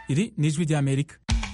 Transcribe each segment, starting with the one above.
iri ni ijwi ry'amerika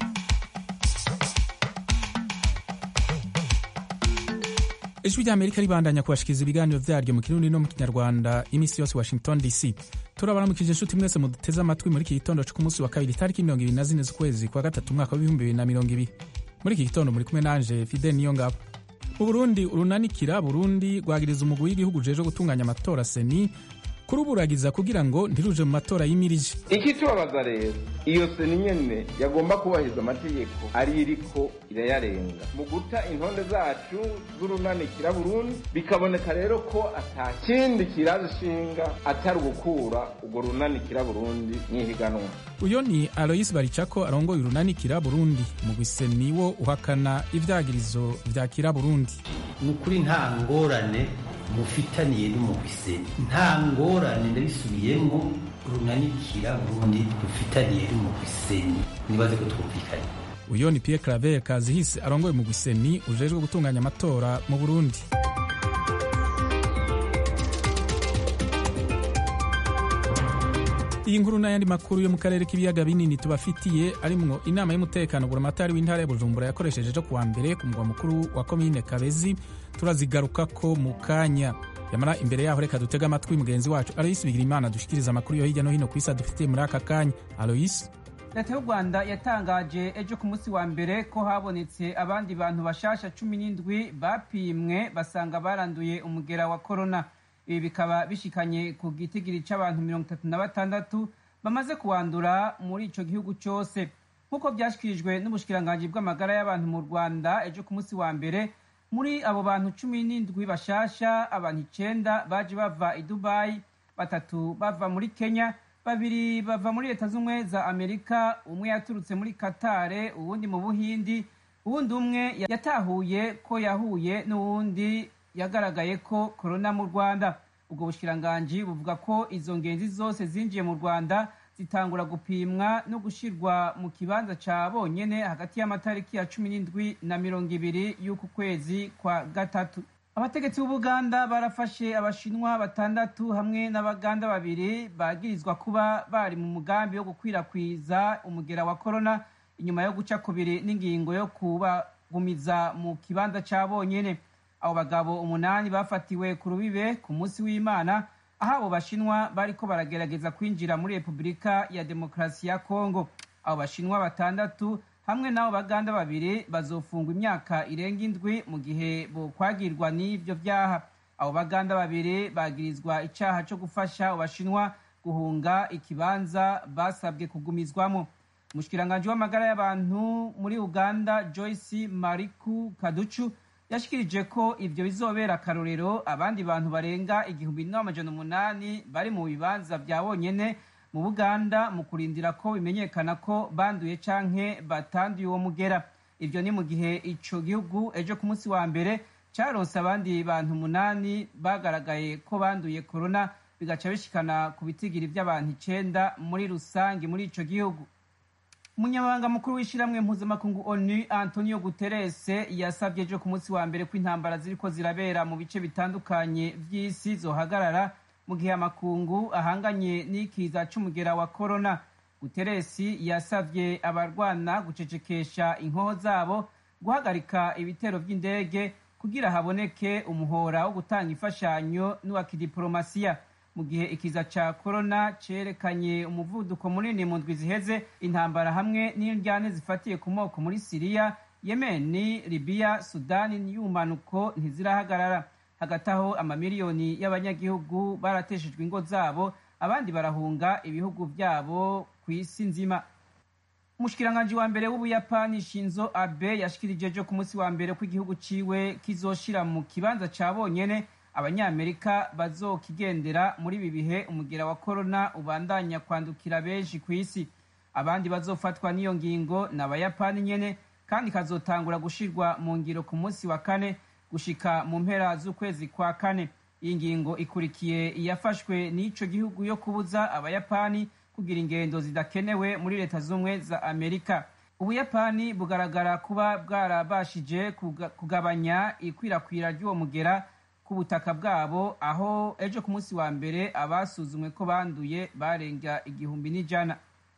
ijwi ry'amerika ribandanya kubashikiriza ibiganiro vyaryo mu kirundi no mu kinyarwanda iminsi yose washington dc turabaramukije inshuti mwese muduteze amatwi muri iki gitondo co ku munsi wa kabiri tariki mirongo ibiri na zine z'ukwezi kwa gatatu umwaka w'ibihumbi bibiri na mirongo ibiri muri iki gitondo muri kumwe nanje fidel niyo ngabo mu burundi urunanikira burundi rwagiriza umugwi w'igihugu ujejwe gutunganya amatora seni kuruburagiza kugira ngo ntiruje mu matora yimirije ikitubabaza rero iyo seni nyene yagomba kubahiriza amategeko ari iriko irayarenga mu guta intonde zacu z'urunanikira burundi bikaboneka rero ko ata kindi kiraje ishinga atari ugukura urwo runanikira burundi mw'ihiganwa uyo ni aloyisi baricako arongoye urunanikira burundi umugwi seni wo uhakana ivyagirizo vya kira burundi ni ukuri nta ngorane mufitaniye n'umugwiseni nta ngorane ndabisubiyemo runanikira burundi dufitaniye n'umugwiseni nibaze ko twumvikanye uyo ni pierre claver kazihise arongoye umugwi seni ujejwe gutunganya amatora mu burundi iyi nkuru n'ayandi makuru yo mu karere k'ibiyaga binini tubafitiye arimwo inama y'umutekano buramatari w'intara ya bujumbura yakoresheje ejo kuwa mbere ku mugwa mukuru wa komine kabezi turazigarukako mu kanya yamara imbere yaho reka dutege amatwi mugenzi wacu aloyisi bigirimana dushikiriza amakuru yo hirya no hino ku isi adufitiye muri aka kanya aloyisi leta y'u rwanda yatangaje ejo ku munsi wa mbere ko habonetse abandi bantu bashasha cumi n'indwi bapimwe basanga baranduye umugera wa korona ibi bikaba bishikanye ku gitigiri c'abantu mirongo itatu na batandatu bamaze kuwandura muri ico gihugu cose nk'uko vyashikirijwe n'ubushikiranganji bw'amagara y'abantu mu rwanda ejo ku munsi wa mbere muri abo bantu cumi n'indwi bashasha abantu icenda baje bava i dubayi batatu bava muri kenya babiri bava muri leta z'ubumwe za amerika umwe yaturutse muri katare uwundi mu buhindi uwundi umwe yatahuye ko yahuye n'uwundi yagaragaye ko korona mu rwanda ubwo bushikiranganji buvuga ko izo ngenzi zose zinjiye mu rwanda zitangura gupimwa no gushirwa mu kibanza ca bonyene hagati y'amatariki ya cumi n'indwi na mirongo ibiri y'uku kwezi kwa gatatu abategetsi b'ubuganda barafashe abashinwa batandatu hamwe n'abaganda babiri bagirizwa kuba bari mu mugambi wo gukwirakwiza umugera wa korona inyuma yo guca kubiri n'ingingo yo kubagumiza mu kibanza ca bonyene abo bagabo umunani bafatiwe ku rubibe ku munsi w'imana aho abo bashinwa bariko baragerageza kwinjira muri repubulika ya demokarasi ya kongo abo bashinwa batandatu hamwe n'abo baganda babiri bazofungwa imyaka irenga indwi mu gihe bokwagirwa n'ivyo vyaha abo baganda babiri bagirizwa icaha co gufasha abo bashinwa guhunga ikibanza basabwe kugumizwamo umushikiranganji w'amagara y'abantu muri uganda joyce mariku kaducu yashikirije ko ivyo bizobera akarorero abandi bantu barenga igihumbi n'amajana umunani bari mu bibanza vya bonyene mu buganda mu kurindira ko bimenyekana ko banduye canke batanduye uwo mugera ivyo ni mu gihe ico gihugu ejo ku munsi wa mbere caronse abandi bantu umunani bagaragaye ko banduye korona bigaca bishikana ku bitigiri vy'abantu icenda muri rusange muri ico gihugu umunyamabanga mukuru w'ishyirahamwe mpuzamakungu onu antonio guterres yasabye ejo ku munsi wa mbere ko intambara ziriko zirabera mu bice bitandukanye vy'isi zohagarara mu gihe amakungu ahanganye n'ikiza c'umugera wa korona guterres yasavye abarwana gucecekesha inkoho zabo guhagarika ibitero vy'indege kugira haboneke umuhora wo gutanga imfashanyo n'uwa kidiporomasiya mu gihe ikiza ca korona cerekanye umuvuduko munini mu ndwi ziheze intambara hamwe n'indyane zifatiye ku moko muri siriya yemeni libiya sudani y'ubumanuko ntizirahagarara hagati aho amamiliyoni y'abanyagihugu barateshejwe ingo zabo abandi barahunga ibihugu vyabo ku isi nzima umushikiranganji wa mbere w'ubuyapani shinzo abe yashikirije ejo ku munsi wa mbere ko igihugu ciwe kizoshira mu kibanza ca bonyene abanyamerika bazokigendera muri ibi bihe umugera wa korona ubandanya kwandukira benshi ku isi abandi bazofatwa n'iyo ngingo ni abayapani nyene kandi kazotangura gushirwa mu ngiro ku munsi wa kane gushika mu mpera z'ukwezi kwa kane iyi ngingo ikurikiye iyafashwe n'ico gihugu yo kubuza abayapani kugira ingendo zidakenewe muri leta z'ubumwe za amerika ubuyapani bugaragara kuba bwarabashije kugabanya ikwirakwira ry'uwo mugera ku butaka bwabo aho ejo ku munsi wa mbere abasuzumwe ko banduye barenga igihumbi n'ijana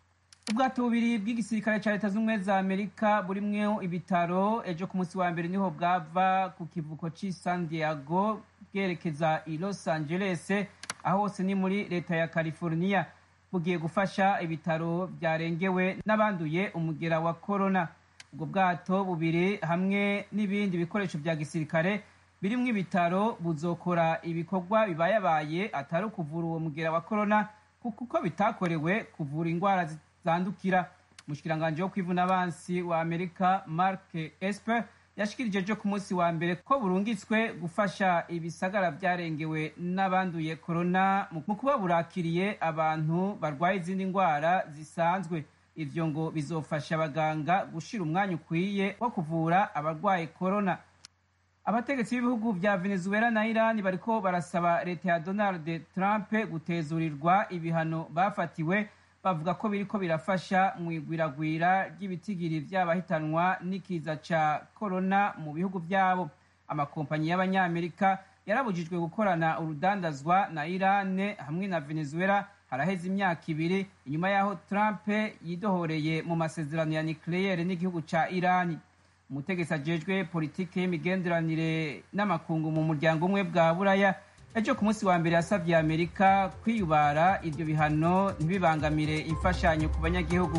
ubwato bubiri bw'igisirikare cya leta z'ubumwe za amerika burimwo ibitaro ejo ku munsi wa mbere niho bwava ku kivuko cy'i san diego bwerekeza i los angeles aho hose ni muri leta ya california bugiye gufasha ibitaro byarengewe n'abanduye umugera wa korona ubwo bwato bubiri hamwe n'ibindi bikoresho bya gisirikare birimwo ibitaro buzokora ibikorwa bibayabaye atari ukuvura uwo mugera wa korona kuko bitakorewe kuvura indwara zandukira umushikiranganji wo kwivuna abansi wa amerika mark esper yashikirije ejo ku munsi wa mbere ko burungitswe gufasha ibisagara byarengewe n'abanduye korona mu kuba burakiriye abantu barwaye izindi ndwara zisanzwe ivyo ngo bizofasha abaganga gushira umwanya ukwiye wo kuvura abarwaye korona abategetsi b'ibihugu vya venezuela na irani bariko barasaba leta ya donald trump gutezurirwa ibihano bafatiwe bavuga ko biriko birafasha mu igwiragwira ry'ibitigiri vy'abahitanwa n'ikiza ca korona mu bihugu vyabo amakompanyi y'abanyamerika yarabujijwe gukorana urudandazwa na irane hamwe na venezuela haraheze imyaka ibiri inyuma y'aho trump yidohoreye mu masezerano ya nucleaire n'igihugu ca irani umutegetsi ajejwe politiki y'imigenderanire n'amakungu mu muryango umwe bwa buraya ejo ku munsi wa mbere yasabye amerika kwiyubara ibyo bihano ntibibangamire imfashanyo ku banyagihugu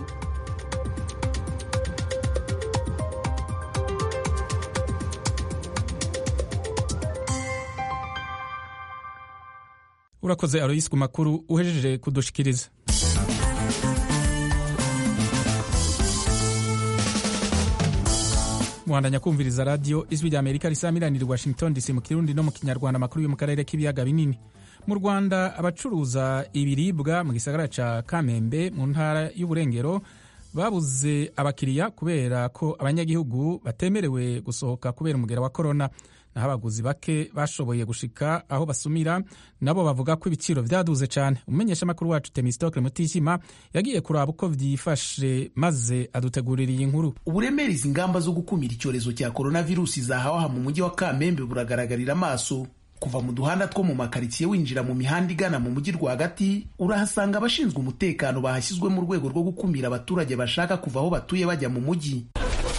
urakoze aroyisi ku makuru uhejeje kudushikiriza muhandanya kumviriza radiyo ijwi rya amerika risamiranira i washington dc mu kirundi no mu kinyarwanda amakuru yo mu karere k'ibiyaga binini mu rwanda abacuruza ibiribwa mu gisagara ca kamembe mu ntara y'uburengero babuze abakiriya kubera ko abanyagihugu batemerewe gusohoka kubera umugera wa korona naho abaguzi bake bashoboye gushika aho basumira nabo bavuga ko ibiciro vyaduze cane umumenyeshamakuru wacu temistokle mutishima yagiye kuraba uko vyifashe maze adutegurira iyi nkuru uburemere izi ngamba zo gukumira icyorezo cya coronavirusi zahawe aha mu mujyi wa kamembe buragaragarira amaso kuva mu duhanda two mu makaritsiye winjira mu mihanda igana mu mujyi rwagati urahasanga abashinzwe umutekano bahashyizwe mu rwego rwo gukumira abaturage bashaka kuva aho batuye bajya mu mujyi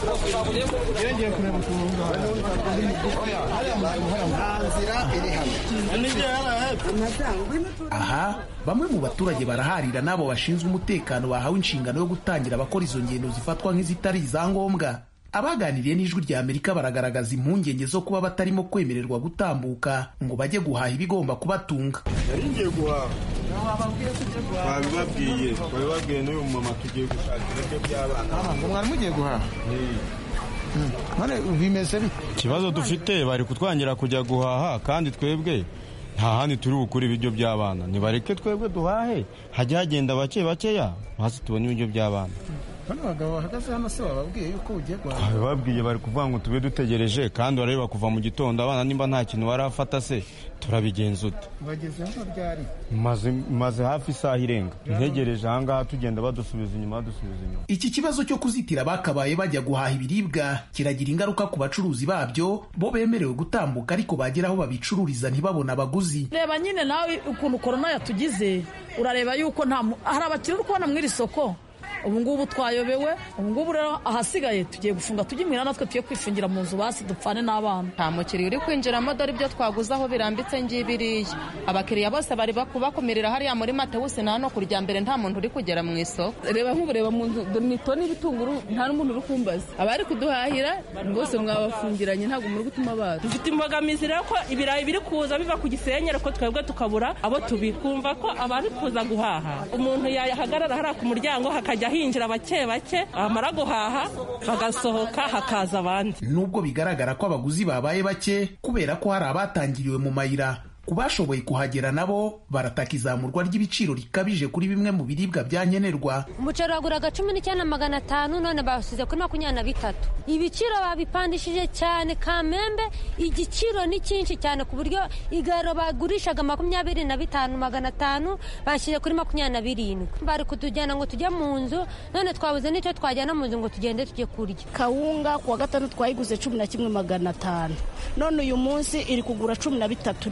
aha bamwe mu baturage baraharira n'abo bashinzwe umutekano bahawe inshingano yo gutangira abakora izo ngendo zifatwa nk'izitari izangombwa abaganiriye n'ijwi rya amerika baragaragaza impungenge zo kuba batarimo kwemererwa gutambuka ngo bajye guhaha ibigomba kubatunga ngiye guhaha twabibabwiye twabibabwiye n'uyu mumama tugiye gushaka ibiryo by'abana ngo mwari mugiye guhaha none bimeze bite ikibazo dufite bari kutwangira kujya guhaha kandi twebwe nta handi turi bukure ibiryo by'abana nibareke twebwe duhahe hajya hagenda bake bakeya hasi tubone ibiryo by'abana bano bagabo bahagaze hano se bababwiye yuko ugiye guhaha babwiye bari kuvuga ngo tube dutegereje kandi barareba kuva mu gitondo abana nimba nta kintu barafata se turabigenza ute bageze hano ryari maze maze hafi isaha irenga ntegereje ahangaha tugenda badusubiza inyuma badusubiza inyuma iki kibazo cyo kuzitira bakabaye bajya guhaha ibiribwa kiragira ingaruka ku bacuruzi babyo bo bemerewe gutambuka ariko bagera aho babicururiza ntibabone abaguzi reba nyine nawe ukuntu korona yatugize urareba yuko nta hari abakiriya uri kubona muri iri soko ubu ngubu twayobewe ubu ngubu rero ahasigaye tugiye gufunga tujye imuhira natwe tuye kwifungira mu nzu basi dupfane n'abana nta mukiriya uri kwinjiramo dore ibyo twaguze aho birambitse ngibiriya abakiriya bose bari kubakumirira hariya muri matewusi na hano kurya mbere nta muntu uri kugera mu isoko reba nk'ubureba mu nzu dore ni toni y'ibitunguru nta n'umuntu uri kumbaza abari kuduhahira rwose mwabafungiranye ntabwo muri gutuma baza dufite imbogamizi rero ko ibirayi biri kuza biva ku gisenyeri ko twebwe tukabura abo tubikumva ko abari kuza guhaha umuntu yahagarara hariya ku muryango hakajya hinjira bake bake bamara guhaha bagasohoka hakaza abandi nubwo bigaragara ko abaguzi babaye bake kubera ko hari abatangiriwe mu mayira ku bashoboye kuhagera nabo barataka izamurwa ry'ibiciro rikabije kuri bimwe mu biribwa bya nkenerwa umuceri waguraga cumi n'icyenda magana atanu none bawusize kuri makumyabiri na bitatu ibiciro babipandishije cyane kamembe igiciro ni cyinshi cyane ku buryo igaro bagurishaga makumyabiri na bitanu magana atanu bashyize kuri makumyabiri na birindwi bari kutujyana ngo tujye mu nzu none twabuze n'icyo twajyana mu nzu ngo tugende tujye kurya kawunga ku wa gatanu twayiguze cumi na kimwe magana atanu none uyu munsi iri kugura cumi na bitatu yuzuye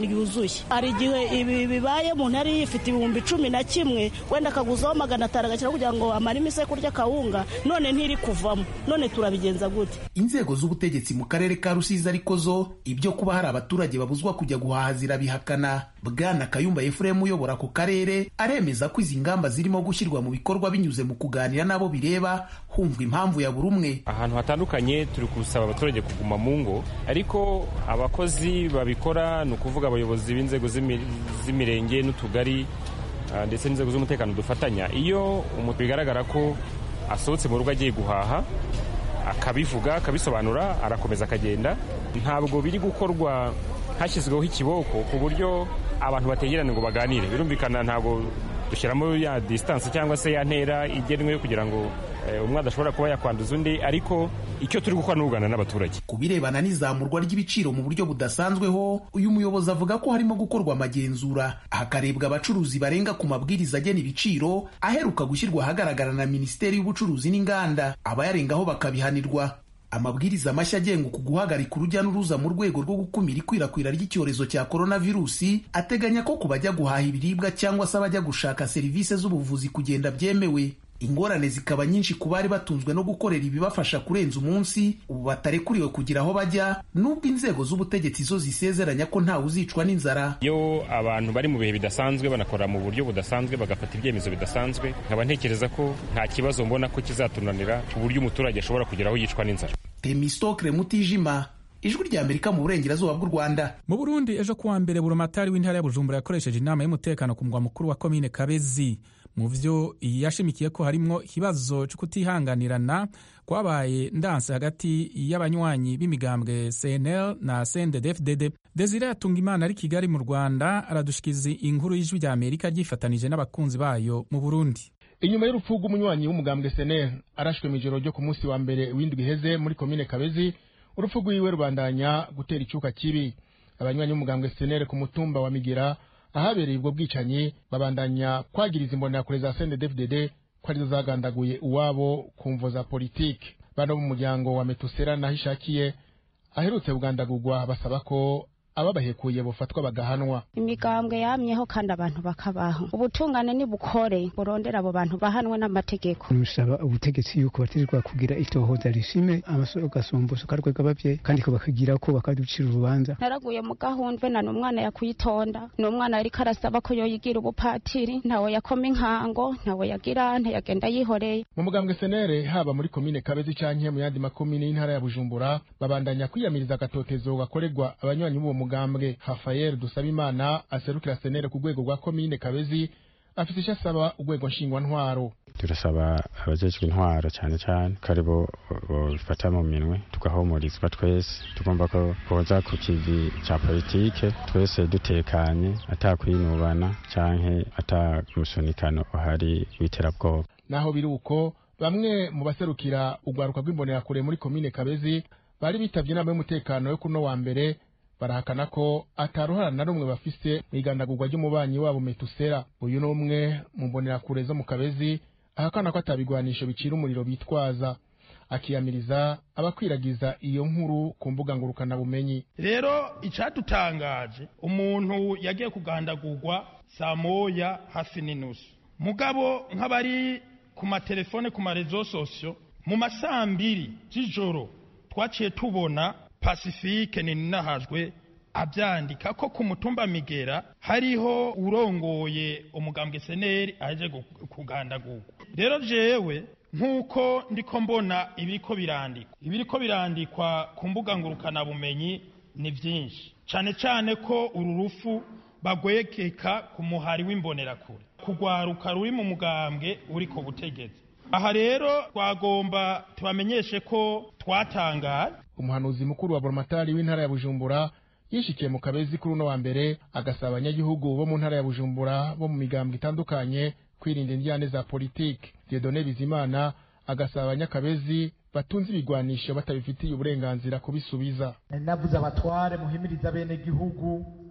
byuzuye hari igihe ibi bibaye umuntu yari yifite ibihumbi cumi na kimwe wenda akaguzaho magana atanu agashyira kugira ngo amare imise kurya kawunga none ntiri kuvamo none turabigenza gute inzego z'ubutegetsi mu karere ka rusizi ariko zo ibyo kuba hari abaturage babuzwa kujya guhaha zirabihakana bwana kayumba efuremu uyobora ako karere aremeza ko izi ngamba zirimo gushyirwa mu bikorwa binyuze mu kuganira n'abo bireba humva impamvu ya buri umwe ahantu hatandukanye turi gusaba abaturage kuguma mu ngo ariko abakozi babikora ni ukuvuga abayobozi b'inzego z'imirenge n'utugari ndetse n'inzego z'umutekano dufatanya iyo umuntu bigaragara ko asohotse mu rugo agiye guhaha akabivuga akabisobanura arakomeza akagenda ntabwo biri gukorwa hashyizweho ikiboko ku buryo abantu bategerana ngo baganire birumvikana ntabwo dushyiramo ya disitansi cyangwa se ya ntera igenwe kugira ngo umwe adashobora kuba yakwanduza undi ariko icyo turi gukora ni ukuganira n'abaturage ku birebana n'izamurwa ry'ibiciro mu buryo budasanzweho uyu muyobozi avuga ko harimo gukorwa amagenzura hakarebwa abacuruzi barenga ku mabwiriza agena ibiciro aheruka gushyirwa ahagaragara na minisiteri y'ubucuruzi n'inganda abayarengaho bakabihanirwa amabwiriza mashya agenga uku guhagarika urujya n'uruza mu rwego rwo gukumira ikwirakwira ry'icyorezo cya coronavirusi ateganya ko ku bajya guhaha ibiribwa cyangwa se abajya gushaka serivisi z'ubuvuzi kugenda byemewe ingorane zikaba nyinshi ku bari batunzwe no gukorera ibibafasha kurenza umunsi ubu batarekuriwe kugira aho bajya nubwo inzego z'ubutegetsi zo zisezeranya ko ntawe uzicwa n'inzara iyo abantu bari mu bihe bidasanzwe banakora mu buryo budasanzwe bagafata ibyemezo bidasanzwe nkaba ntekereza ko nta kibazo mbona ko kizatunanira ku buryo umuturage ashobora kugira aho yicwa n'inzara temistokre mutijima ijwi rya amerika mu burengerazuba bw'u rwanda mu burundi ejo kuwa mbere burumatari w'intara ya bujumbura yakoresheje inama y'umutekano ku mugwa mukuru wa komine kabezi mu vyo yashimikiye ko harimwo ikibazo cyo kutihanganirana kwabaye ndanse hagati y'abanywanyi b'imigambwe cnl na cnddfdd desire yatunga imana ari kigali mu rwanda aradushikiriza inkuru y'ijwi rya amerika ryifatanije n'abakunzi bayo mu burundi inyuma y'urupfu rw'umunywanyi w'umugambwe cnl arashwe mu ijoro ryo ku munsi wa mbere w'indwi iheze muri komine kabezi urupfu rwiwe rubandanya gutera icyuka kibi abanywanyi b'umugambwe cnl ku mutumba wa migira ahabereye ubwo bwicanyi babandanya kwagiriza imbonerakure za cnddfdd ko arizo zagandaguye uwabo ku mvo za politiki bano b'umuryango wa metusera naho ishakiye aherutse kugandagurwa basaba ko ababahekuye bufatwa bagahanwa imigambwe yamyeho kandi abantu bakabaho ubutungane nibukore burondera abo bantu bahanwe n'amategeko nusaba ubutegetsi yuko bategerezwa kugira itohoza rishime amasoro gasumbuso karwega abavyeyi kandi ko bakagira ko bakaducira urubanza naraguye mu gahundwe na n'umwana yakwitonda n'umwana yariko arasaba ko yoyigira ubupatiri ntawe yakoma inkango ntawe yagira ntiyagenda yihoreye mu mugambwe senere haba muri komine kabezi canke mu yandi makomine y'intara ya bujumbura babandanya kwiyamiriza agatotezo gakorerwa abanywanyi b'uwo mugambwe Rafael Dusabimana aserukira senere ku rwego rwa komine Kabezi afite icyo asaba urwego nshingwantwaro turasaba abajejwe intwaro cyane cyane ko aribo bifata mu minwe tugahumurizwa twese tugomba ko boza ku kivi cya politike twese dutekanye atakwinubana canke atamusunikano uhari w'iterabwoba naho biri uko bamwe mu baserukira urwaruka rw'imbonerakure muri komine Kabezi bari bitavye inama y'umutekano yo kuno wa mbere barahakana ko ataruhara na rumwe bafise mu igandagurwa ry'umubanyi wabo metusera uyu ni umwe mu mbonerakure zo mu kabezi ahakana ko atabigwanisho bicira umuriro bitwaza akiyamiriza abakwiragiza iyo nkuru ku mbuga ngurukanabumenyi rero icyadutangaje umuntu yagiye kugandagurwa saa moya hafi n'inusu mugabo nk'abari ku matelefone ku marezo sosiyo mu masaa mbiri z'ijoro twaciye tubona pasifike ninahajwe abyandika ko ku mutumba migera hariho urongoye umugambwe seneri aje kugandagurwa rero jewe nk'uko ndiko mbona ibiriko birandikwa ibiriko birandikwa ku mbuga ngurukanabumenyi ni byinshi cyane cyane ko uru rufu bagwekeka ku muhari w'imbonerakure kugwaruka ruri mu mugambwe uri ku butegetsi aha rero twagomba tubamenyeshe ko twatangaye umuhanuzi mukuru wa boromatari w'intara ya bujumbura yishikiye mu kabezi kuri uno wa mbere agasaba abanyagihugu bo mu ntara ya bujumbura bo mu migambwe itandukanye kwirinda indyane za politiki diedone bizimana agasaba abanyakabezi batunze ibigwanisho batabifitiye uburenganzira kubisubiza navuze abatware muhimiriza bene gihugu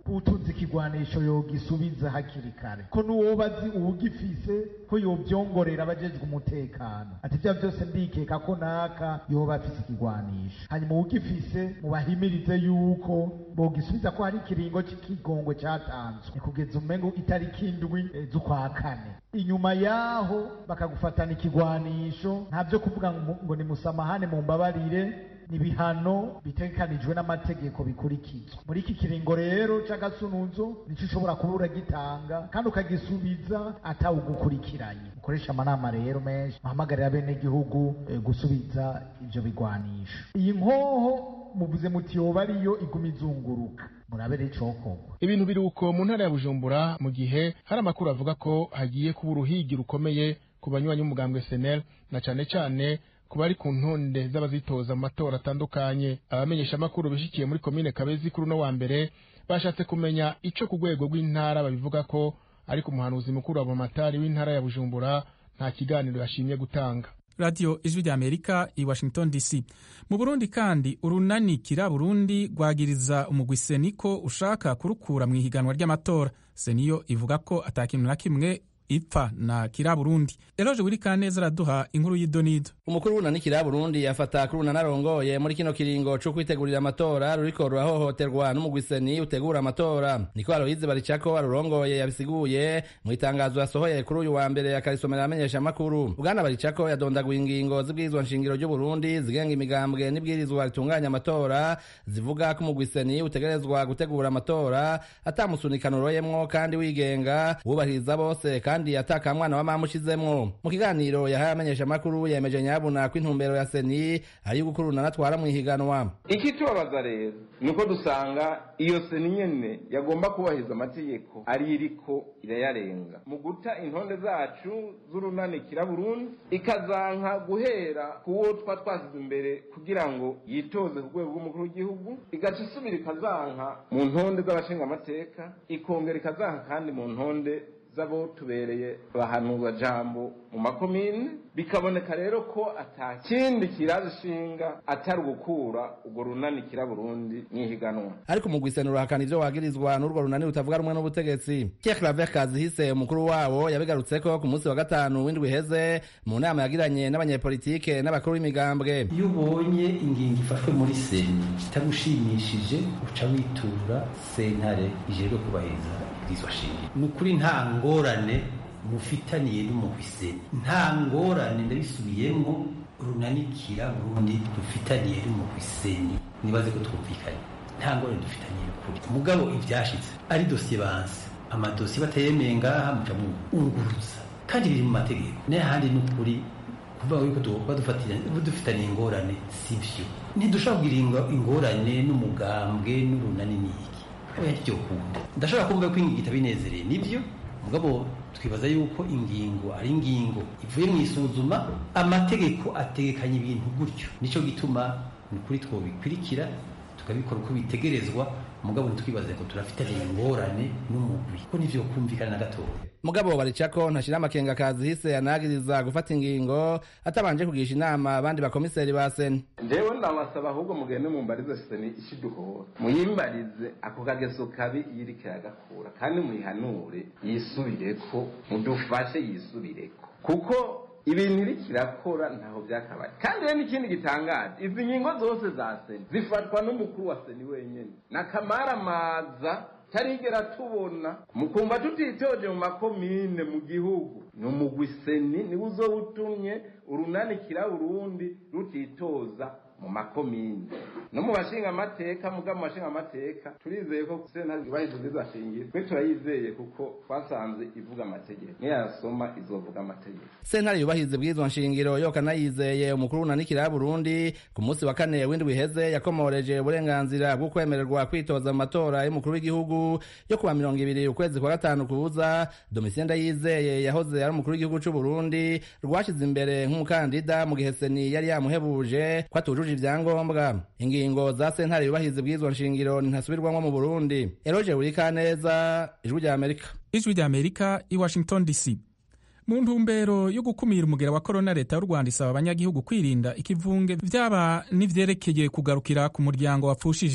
utunze ikigwanisho yogisubiza hakiri kare ko n'uwoba azi uwugifise ko yobyongorera abajejwe umutekano ati ibyo byose ndikeka ko naka yoba afise ikigwanisho hanyuma uwugifise mubahimirize yuko bogisubiza ko hari ikiringo cy'ikigongo cyatanzwe ni kugeza umengo itariki indwi eh, z'ukwa kane inyuma yaho bakagufatana ikigwanisho nta byo kuvuga ngo ngo ni musamahane mu mbabarire ni ibihano bitegekanijwe n'amategeko bikurikizwa muri iki kiringo rero c'agasunuzo nico ushobora kuba uragitanga kandi ukagisubiza atawugukurikiranye mukoresha amanama rero menshi muhamagarira bene gihugu eh, gusubiza ivyo bigwanisho iyi nkoho muvuze muti yoba ariyo iguma izunguruka murabe rero icokorwa ibintu biri uko mu ntara ya bujumbura mu gihe hari amakuru avuga ko hagiye kuba uruhigi rukomeye ku banywanyi b'umugambwe senel na cane cane ku bari ku ntonde z'abazitoza mu matora atandukanye abamenyesha amakuru bishikiye muri komine kabezi kuri uno wa mbere bashatse kumenya ico ku rwego rw'intara babivuga ko ariko umuhanuzi mukuru wa bumatari w'intara ya bujumbura nta kiganiro yashimye gutanga radiyo ijwi rya amerika i washington dc mu burundi kandi urunani kira burundi rwagiriza umugwi seniko ushaka kurukura mu ihiganwa ry'amatora seniyo ivuga ko atakintu na kimwe ipfa na kira burundi eroje wiri kaneza araduha inkuru y'idonido umukuru w'unani kira burundi yafata kuri unani arongoye muri kino kiringo co kwitegurira amatora ruriko rurahohoterwa n'umugwiseni utegura amatora niko aloyize baricako arurongoye yabisiguye mu itangazo yasohoye kuri uyu wa mbere akarisomera amenyesha amakuru bwana baricako yadondaguye ingingo z'ibwirizwa nshingiro ry'uburundi zigenga imigambwe n'ibwirizwa ritunganya amatora zivuga ko umugwiseni utegerezwa gutegura amatora atamusunikano uroyemwo kandi wigenga wubahiriza bose kandi ataka mwana wa mama ushizemwo mu kiganiro yahaye amenyesha amakuru yemeje nyabuna ko intumbero ya seni ari gukuruna natwara mu ihiganwa ikitubabaza rero ni uko dusanga iyo seni nyene yagomba kubahiriza amategeko ari iriko irayarenga mu guta intonde zacu z'urunanikira burundi ikazanka guhera kuwo twa twasize imbere kugira ngo yitoze ku rwego rw'umukuru w'igihugu igaca isubira ikazanka mu ntonde z'abashingamateka ikongera ikazanka kandi mu ntonde z'abo tubereye bahanurwa jambo mu makomine bikaboneka rero ko ata kindi kiraje ishinga atari ugukura urwo runani kira burundi mwihiganwa ariko mu gwiseni urahakana ivyo wagirizwa n'urwo runani rutavuga rumwe n'ubutegetsi Pierre Claver Kazihise umukuru wabo yabigarutseko ku munsi wa gatanu w'indwi iheze mu nama yagiranye n'abanyepolitike n'abakuru b'imigambwe iyo ubonye ingingo ifashwe muri seni itagushimishije uca witura sentare ijejwe kubahiriza ibwirizwa shingiro ni ukuri nta ngorane mufitaniye n'umuhwiseni nta ngorane ndabisubiyemo runanikira burundi dufitaniye n'umuhwiseni nibaze ko twumvikanye nta ngorane dufitaniye ukuri mugabo ivyashitse ari dosiye banse amadosiye batayemeye ngaha muca mwunguruza kandi biri mu mategeko n'ahandi ni ukuri kuvuga yuko dufitaniye ingorane si vyo ntidushobora kugira ingorane n'umugambwe n'urunani n'iki byo kunda ndashobora kumva ko ingingo itabinezereye nibyo mugabo twibaza yuko ingingo ari ingingo ivuye mu isuzuma amategeko ategekanya ibintu gutyo nicyo gituma ni ukuri twobikurikira tukabikora uko bitegerezwa mugabo ntitwibaze ko turafitanye ingorane n'umugwi ko nivyo kumvikana na gatoya mugabo baricako ntashira amakenga kazihise yanagiriza gufata ingingo atabanje kugisha inama abandi bakomiseri ba seni njewe ndabasaba ahubwo mugende mumbarize seni ishiduhora muyimbarize ako kageso kabi yiriko iragakura kandi muyihanure yisubireko mudufashe yisubireko kuko ibintu iriko irakora ntaho byakabaye kandi rero n'ikindi gitangaje izi ngingo zose za seni zifatwa n'umukuru wa seni wenyene nakamaramaza tarigera tubona mukumva tutitoje mu makomine mu gihugu ni umugwi seni niwe uzowutumye urunanikira urundi rutitoza mu makomine no mu bashinga amateka muga mu bashinga amateka turizeye ko sentare yubahiriza ubwiza shingiro twe turayizeye kuko twasanze ivuga amategeko niyasoma izovuga amategeko sentare yubahiriza ubwiza nshingiro yo kanayizeye umukuru w'unanikira Burundi ku munsi wa kane w'indwi iheze yakomoreje uburenganzira bwo kwemererwa kwitoza mu matora y'umukuru w'igihugu yo kuwa mirongo ibiri ukwezi kwa gatanu kuza Domitien Ndayizeye yahoze ari umukuru w'igihugu c'u Burundi rwashize imbere nk'umukandida mu gihe seni yari yamuhebuje ko atujuje ivyangombwa ingingo za sentare yubahiriza ubwirizwa nshingiro ntasubirwamwo mu Burundi Eroje Urikaneza ijwi rya Amerika ijwi rya Amerika i Washington DC mu ntumbero yo gukumira umugera wa korona leta y'u rwanda isaba abanyagihugu kwirinda ikivunge vyaba n'ivyerekeye kugarukira ku muryango wapfushije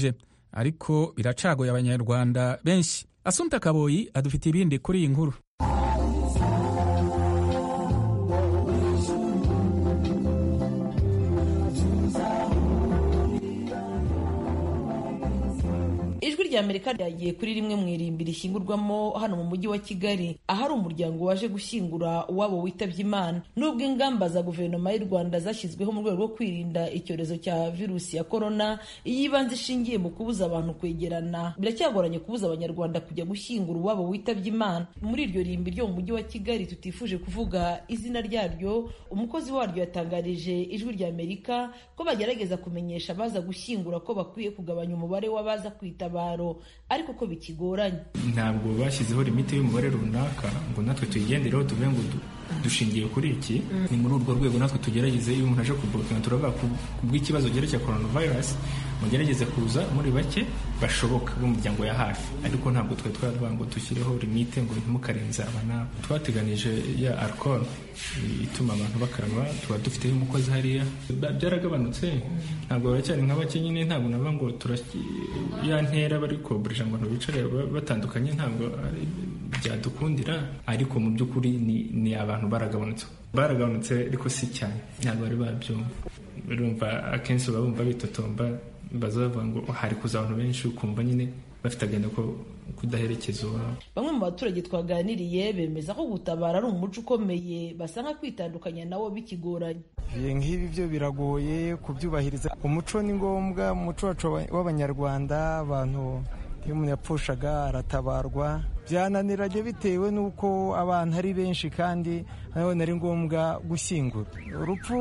ariko biracagoye abanyarwanda benshi asumta kaboyi adufitiye ibindi kuri iyi nkuru ijwi rya amerika ryagiye kuri rimwe mu irimbi rishyingurwamo hano mu mujyi wa kigali ahari umuryango waje gushyingura uwabo witabye imana nubwo ingamba za guverinoma y'u rwanda zashyizweho mu rwego rwo kwirinda icyorezo cya virusi ya korona iyo ibanze ishingiye mu kubuza abantu kwegerana biracyagoranye kubuza abanyarwanda kujya gushyingura uwabo witabye imana muri iryo rimbi ryo mu mujyi wa kigali tutifuje kuvuga izina ryaryo umukozi waryo yatangarije ijwi rya amerika ko bagerageza kumenyesha abaza gushyingura ko bakwiye kugabanya umubare w'abaza kwitabaro ariko ko bikigoranye ntabwo bashyizeho limite y'umubare runaka ngo natwe tuyigendereho tuvuge ngo dushingiye kuri iki ni muri urwo rwego natwe tugerageze iyo umuntu aje kubupima turavuga ku bw'ikibazo cyerekeye coronavirus mugerageze kuza muri bake bashoboka b'umuryango ya hafi ariko ntabwo twari twaravuga ngo dushyireho limite ngo ntimukarenze aba n'aba twateganije ya alcohol ituma abantu bakaraba tuba dufiteho umukozi hariya byaragabanutse ntabwo baracyari nka bake nyine ntabwo navuga ngo ya ntera bari koburisha ngo bicare batandukanye ntabwo byadukundira ariko mu by'ukuri ni abantu baragabanutse baragabanutse ariko si cyane ntabwo bari babyumva urumva akenshi baba bumva bitotomba baza bavuga ngo hari kuza abantu benshi ukumva nyine bafite agenda ko kudaherekeza uwabo bamwe mu baturage twaganiriye bemeza ko gutabara ari umuco ukomeye basanga kwitandukanya nawo bikigoranye nk'ibi byo biragoye kubyubahiriza umuco ni ngombwa umuco wacu w'abanyarwanda abantu iyo umuntu yapfushaga aratabarwa byananiranye bitewe n'uko abantu ari benshi kandi nanone ari ngombwa gushyingura urupfu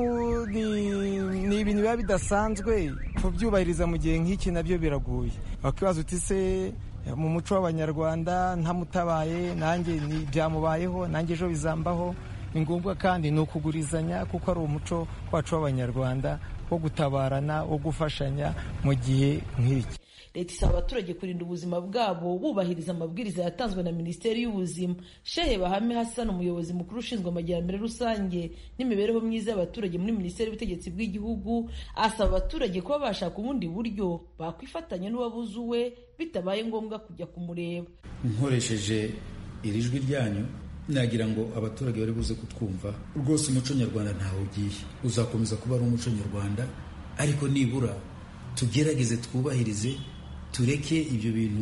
ni ibintu biba bidasanzwe kubyubahiriza mu gihe nk'iki nabyo biragoye wakwibaza uti se mu muco w'abanyarwanda ntamutabaye nanjye byamubayeho nanjye ejo bizambaho ni ngombwa kandi ni ukugurizanya kuko ari umuco wacu w'abanyarwanda wo gutabarana wo gufashanya mu gihe nk'iki leta isaba abaturage kurinda ubuzima bwabo bubahiriza amabwiriza yatanzwe na minisiteri y'ubuzima shehe bahame hassan umuyobozi mukuru ushinzwe amajyambere rusange n'imibereho myiza y'abaturage muri minisiteri y'ubutegetsi bw'igihugu asaba abaturage kuba bashaka ubundi buryo bakwifatanya n'uwabuze uwe bitabaye ngombwa kujya kumureba nkoresheje iri jwi ryanyu nagira ngo abaturage bari buze kutwumva rwose umuco nyarwanda ntawe ugiye uzakomeza kuba ari umuco nyarwanda ariko nibura tugerageze twubahirize tureke ibyo bintu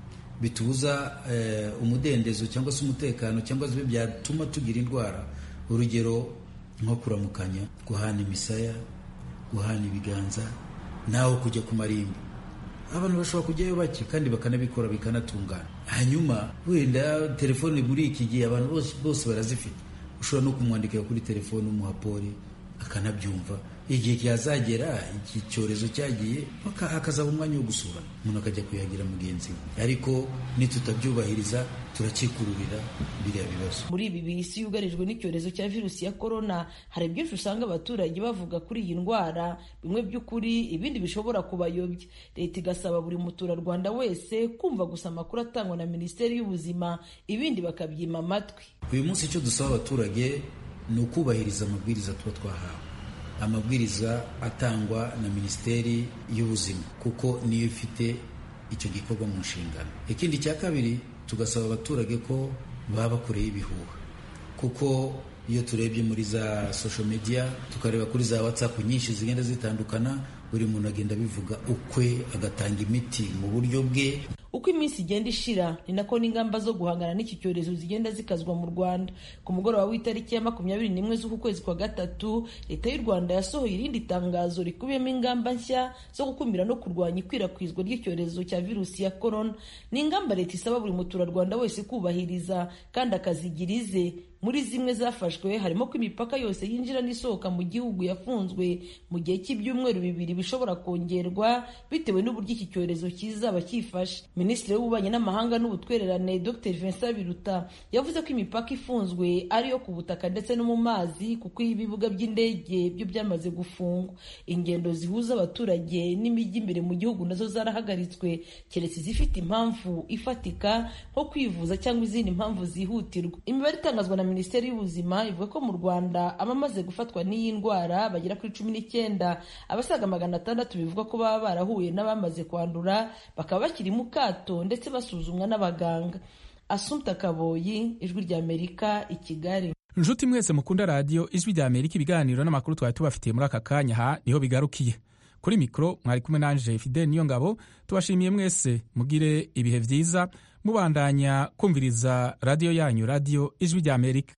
bitubuza umudendezo cyangwa se umutekano cyangwa se byatuma tugira indwara urugero nko kuramukanya guhana imisaya guhana ibiganza nawe kujya ku marimbi abantu bashobora kujyayo bake kandi bakanabikora bikanatungana hanyuma wenda telefone muri iki gihe abantu bose barazifite ushobora no kumwandikira kuri telefone umuhapori akanabyumva igihe cyazagera iki cyorezo cyagiye hakazaba umwanya wo gusura umuntu akajya kuyagira mugenzi we ariko nitutabyubahiriza turakikururira biriya bibazo muri ibi bisi yugarijwe n'icyorezo cya virusi ya korona hari byinshi usanga abaturage bavuga kuri iyi ndwara bimwe by'ukuri ibindi bishobora kubayobya leta igasaba buri muturarwanda wese kumva gusa amakuru atangwa na minisiteri y'ubuzima ibindi bakabyima amatwi uyu munsi icyo dusaba abaturage ni ukubahiriza amabwiriza tuba twahawe amabwiriza atangwa na minisiteri y'ubuzima kuko niyo ifite icyo gikorwa mu nshingano ikindi cya kabiri tugasaba abaturage ko baba bakoreye ibihuha kuko iyo turebye muri za social media tukareba kuri za whatsapp nyinshi zigenda zitandukana buri muntu agenda abivuga ukwe agatanga imiti mu buryo bwe uko iminsi igenda ishira ni nako n'ingamba zo guhangana n'iki cyorezo zigenda zikazwa mu rwanda ku mugoroba w'itariki ya makumyabiri n'imwe z'uku kwezi kwa gatatu leta y'u rwanda yasohoye irindi tangazo rikubiyemo ingamba nshya zo gukumira no kurwanya ikwirakwizwa ry'icyorezo cya virusi ya korona ni ingamba leta isaba buri muturarwanda wese kubahiriza kandi akazigira ize muri zimwe zafashwe harimo ko imipaka yose yinjira n'isohoka mu gihugu yafunzwe mu gihe cy'ibyumweru bibiri bishobora kongerwa bitewe n'uburyo iki cyorezo kizaba cyifashe minisitiri w'ububanyi n'amahanga n'ubutwererane dr vincent biruta yavuze ko imipaka ifunzwe ari iyo ku butaka ndetse no mu mazi kuko ibibuga by'indege byo byamaze gufungwa ingendo zihuza abaturage n'imijyi imbere mu gihugu nazo zarahagaritswe keretse izifite impamvu ifatika nko kwivuza cyangwa izindi mpamvu zihutirwa imibare itangazwa na minisiteri y'ubuzima ivuga ko mu rwanda abamaze gufatwa n'iyi ndwara bagera kuri cumi n'icyenda abasaga magana atandatu bivuga ko baba barahuye n'abamaze kwandura bakaba bakiri mu kato ndetse basuzumwa n'abaganga asumta kaboyi ijwi ry'amerika i kigali nshuti mwese mukunda radiyo ijwi rya amerika ibiganiro n'amakuru twari tubafitiye muri aka kanya ha niho bigarukiye kuri mikoro mwari kumwe nanje fidel niyo ngabo tubashimiye mwese mugire ibihe byiza mubandanya kumviriza radiyo yanyu radiyo ijwi rya amerika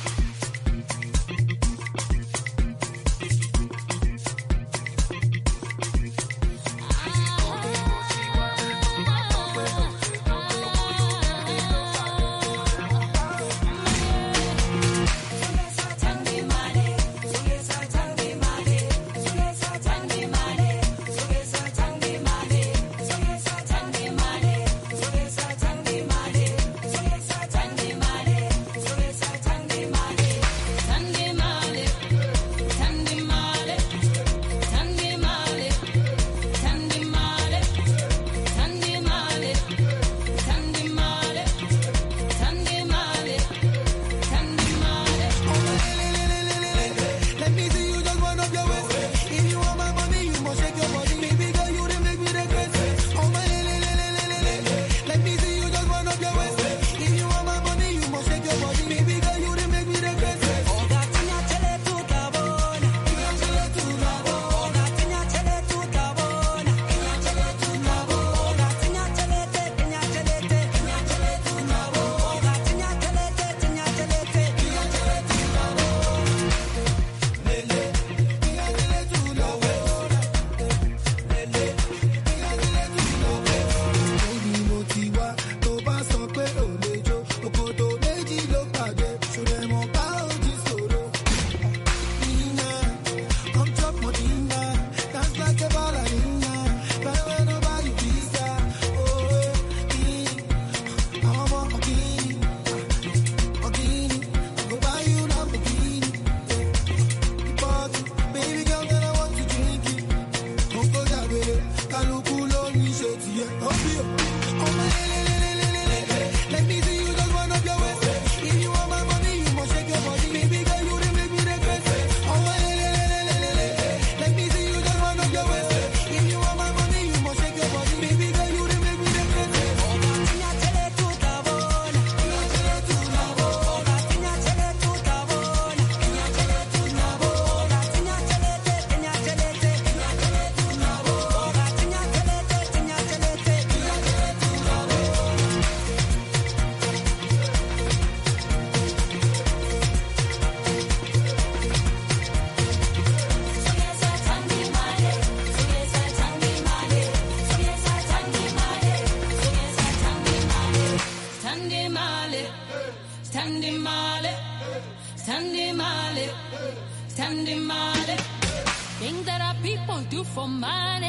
Thing that our people do for money.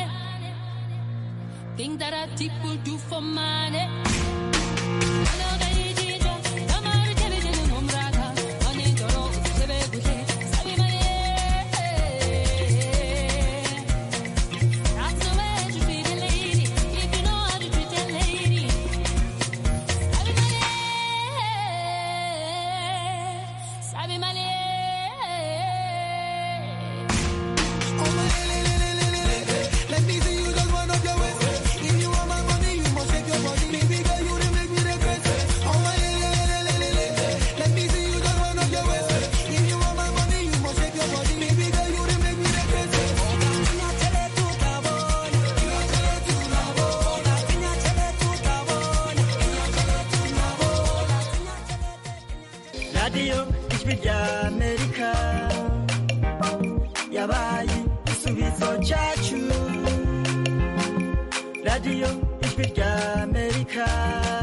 Thing that our people do for money. That's the way you treat a lady. If you know how to treat a lady. Sabi money. Let me see you just run up your waist. If you want my money, you must shake your body. Baby girl, you done make me regret. Oh my le le le le le le le. Let me see you just run up your waist. If you want my money, you must shake your body. Baby girl, you done make me regret. radiyo ijwi rya amerika yabaye igisubizo cyacu radiyo ijwi rya amerika